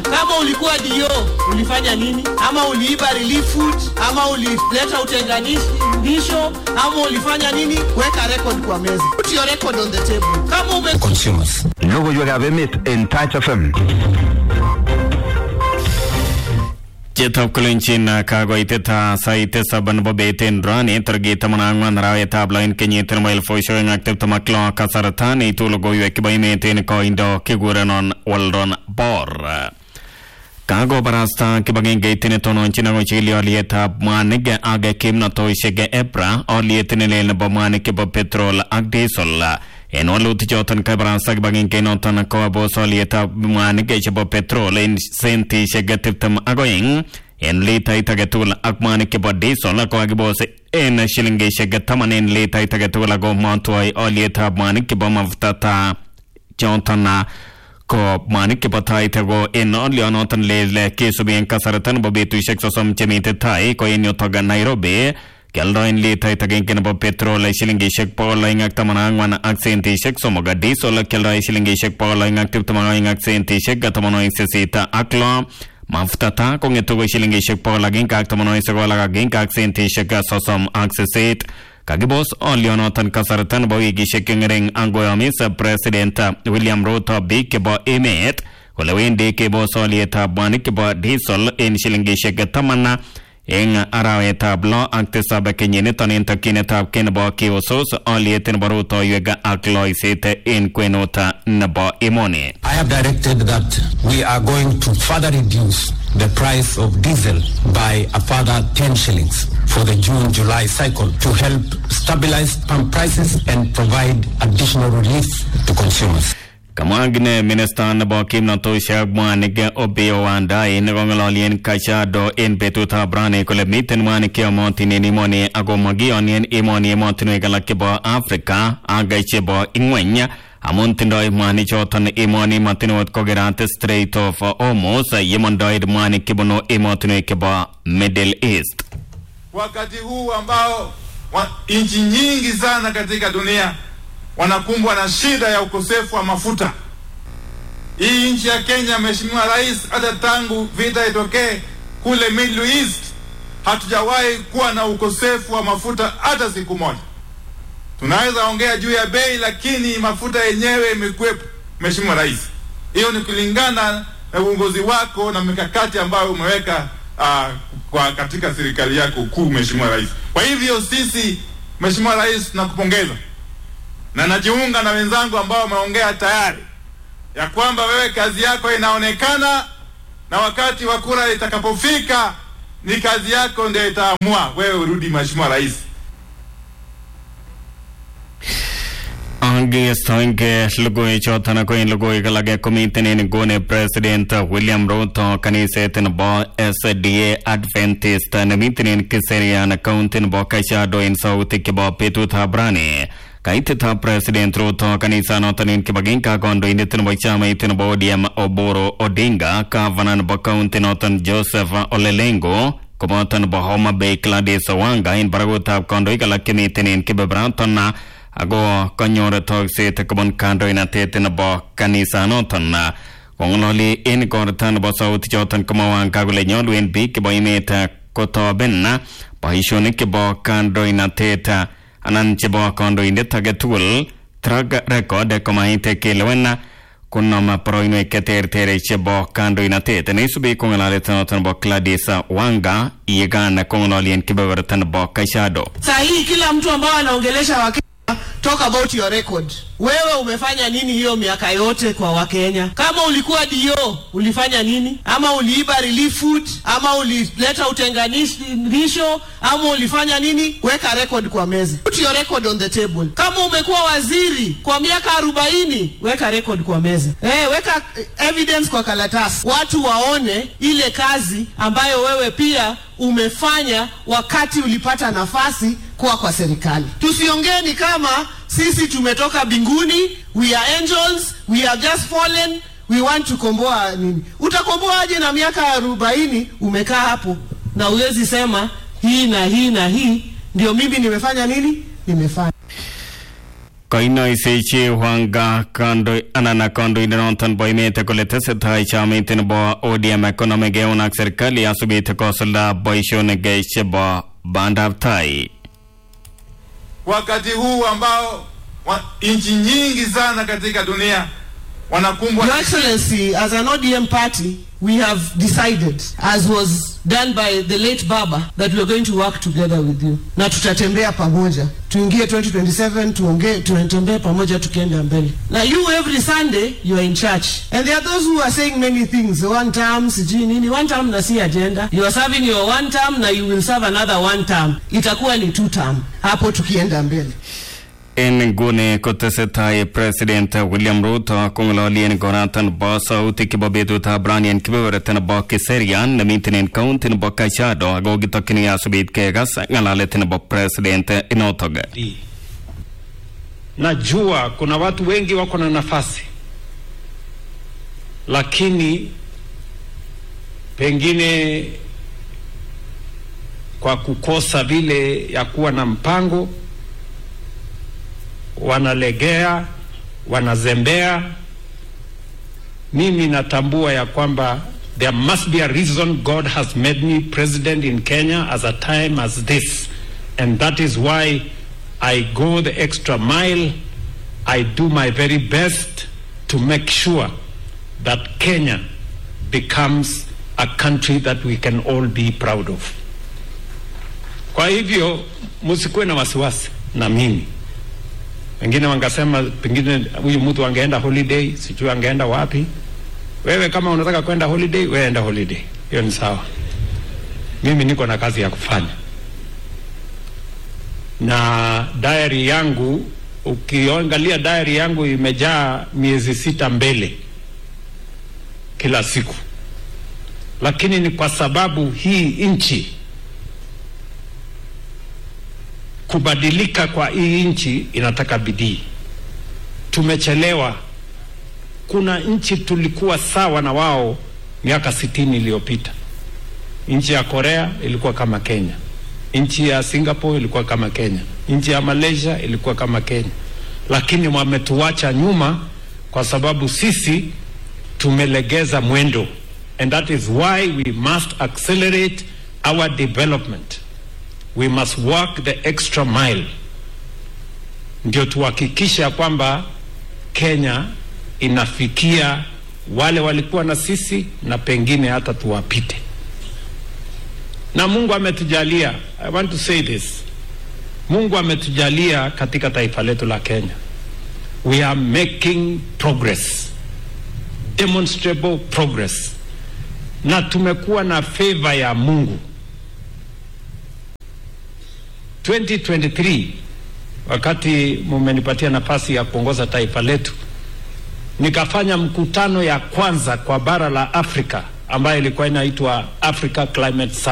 Kama ulikuwa dio ulifanya nini? Ama uliiba relief food, ama ulileta utenganisho, ama ulifanya nini? Weka record kwa meza. Put your record on the table. Kama ume consumers. Logoiwekab emet en Touch FM. Chitab kolenjin kakoitet sait tisab nebo bet en rani tarikit taman ak ang'wan arawetab lo en kenyit nebo elifusiek oeng ak tiptem ak lo kasarta neitu logoiwek chebo emet en koindo kikurenon Weldon Bor. Kakobarasta kibagengeit netononchin ak kochigili alyetab mwanik ak kimnatoisiek EPRA alyet nelel nebo mwanik chebo petrol ak diesel en walutik choton kabarasta kibagengeit noton kobos alyetab mwanik chebo petrol en sentisiek tiptem ak oeng en litait agetugul ak mwanik chebo diesel kokakibos en shilingisiek taman en litait agetugul ako matwoi alyetab mwanik chebo mafuta choton ko mwanik chebo tait ko en olionoton lel kisubi en kasarta nebo betusiek sosom chemite tai ko en yutok Nairobi kialdoen litait agenge nebo petrol shilingisiek bogol oeng ak taman ak ang'wan ak sentisiek somok diesel kialdoen shilingisiek bogol oeng ak tiptem ak oeng ak sentisiek taman oeng sisit ak lo mafuta ta kong'etu ko shilingisiek bogol agenge ak taman oeng sogol ak agenge ak sentisiek sosom ak sisit kakibos olionoton kasarta nebo wikisiek cheng'ering angoyomis president William Ruto biik chebo emet kole wendi kebos olietab mwanik chebo diesel en shilingisiek taman eng arawetab lo ak tisab kenyiniton en tokyinetab kei nebo kiusus oliet nebo rutoiwek ak loiset en kwenut nebo emoni I have directed that we are going to further reduce the price of diesel by a further 10 shillings for the June-July cycle to help stabilize pump prices and provide additional relief to consumers. kamwa kine minista nebo kimnatosiek mwanik Opiyo Wandayi nekong'ololien Kajiado en betutab rani kole miten mwanik cheyomotin en emoni ako makiyoni en emoni emotinwek alak chebo Afrika ak chebo ing'weny amun tindoi mwanik choton emoni matinot kokerat Strait of Hormuz yemondoi mwanik chebunu emotinwek chebo Middle East. wakati huu ambao wa, nchi nyingi sana katika dunia wanakumbwa na shida ya ukosefu wa mafuta. Hii nchi ya Kenya, Mheshimiwa Rais, hata tangu vita itokee kule Middle East, hatujawahi kuwa na ukosefu wa mafuta hata siku moja. Tunaweza ongea juu ya bei, lakini mafuta yenyewe imekuwepo. Mheshimiwa Rais, hiyo ni kulingana na uongozi wako na mikakati ambayo umeweka uh, kwa katika serikali yako kuu, Mheshimiwa Rais. Kwa hivyo sisi, Mheshimiwa Rais, tunakupongeza na najiunga na wenzangu ambao wameongea tayari ya kwamba wewe kazi yako inaonekana, na wakati wa kura itakapofika ni kazi yako ndio itaamua wewe urudi, Mheshimiwa Rais. Angestoenge lugoi choton ko en lugoi kalage komiten en nguni President William Ruto kaniset nebo SDA Adventist nemiten en Kiserian County nebo Kajiado en sautik chebo betutab rani kaitetab President Ruto kanisanoton en kibagenge ak kandoindet nebo chamait nebo ODM Oburu Odinga gavana nebo county noton Joseph Olelengo koboto nebo Homa Bay Gladys Wanga en barakutab kandoik alak chemiten en kebeberaton ako kanyor tokset kobun kandoinatet nebo kanisanoton kong'ololi en igorta nebo sauti choton komawanga kole nyolu en biik chebo emet kotoben boisionik chebo kandoinatet anan chebo kandoindet age tugul track record komait kelewen kunam boroinwek cheterter chebo kandoinatet neisubi ko ng'alalet noton nebo Gladys Wanga yekan kong'ololi en kebeberta nebo Kajiado. saa hii kila mtu ambao anaongelesha Wakenya talk about your record. Wewe umefanya nini hiyo miaka yote kwa Wakenya? Kama ulikuwa dio ulifanya nini? Ama uliiba relief food, ama ulileta utenganisho, ama ulifanya nini? Weka record kwa meza. Put your record on the table. Kama umekuwa waziri kwa miaka arobaini, weka record kwa meza. Eh, weka eh, evidence kwa karatasi, watu waone ile kazi ambayo wewe pia umefanya wakati ulipata nafasi kuwa kwa serikali. Tusiongee ni kama sisi tumetoka binguni, we are angels, we have just fallen, we want to komboa nini. Utakomboaje na miaka arobaini umekaa hapo na uwezi sema hii na hii na hii ndio mimi nimefanya nini nimefanya koinoisechi Wanga kandoi anan kandoindenoton bo emet kole tesetai chamait nebo ODM konomegei ak serikali asubit kosulda boisionik chebo bandab tai. wakati huu ambao wa, nchi nyingi sana katika dunia wanakumbwa Your Excellency, as an ODM party, we have decided, as was done by the late Baba, that we are going to work together with you. Na tutatembea pamoja. Tuingie 2027, tuongee, tunatembea pamoja tukienda mbele. Na you every Sunday, you are in church. And there are those who are saying many things. One term, sijui nini. One term na si agenda. You are serving your one term na you will serve another one term. Itakuwa ni two term. Hapo tukienda mbele. En nguni kotesetai President William Ruto kong'ololien koratan bo sautik chebo betutab rani en kebeberta nebo Kiserian nemiten en county nebo Kajiado ako kitokyini asubit kekas ng'alalet nebo president inotok. bidii. Najua kuna watu wengi wako na nafasi, lakini pengine kwa kukosa vile ya kuwa na mpango, wanalegea, wanazembea. Mimi natambua ya kwamba there must be a reason God has made me president in Kenya as a time as this and that is why I go the extra mile. I do my very best to make sure that Kenya becomes a country that we can all be proud of. Kwa hivyo msikuwe na wasiwasi na mimi. Wengine wangasema pengine huyu mtu angeenda holiday, sijui angeenda wapi. Wewe kama unataka kwenda holiday, wewe enda holiday, hiyo ni sawa. Mimi niko na kazi ya kufanya na diary yangu ukiangalia diary yangu imejaa miezi sita mbele kila siku, lakini ni kwa sababu hii nchi, kubadilika kwa hii nchi inataka bidii. Tumechelewa. Kuna nchi tulikuwa sawa na wao miaka sitini iliyopita. Nchi ya Korea ilikuwa kama Kenya nchi ya Singapore ilikuwa kama Kenya, nchi ya Malaysia ilikuwa kama Kenya, lakini wametuacha nyuma kwa sababu sisi tumelegeza mwendo, and that is why we must accelerate our development. We must work the extra mile, ndio tuhakikisha kwamba Kenya inafikia wale walikuwa na sisi na pengine hata tuwapite na Mungu ametujalia. I want to say this, Mungu ametujalia katika taifa letu la Kenya, we are making progress, demonstrable progress, na tumekuwa na favor ya Mungu. 2023 wakati mumenipatia nafasi ya kuongoza taifa letu, nikafanya mkutano ya kwanza kwa bara la Afrika ambayo ilikuwa inaitwa Africa Climate Summit.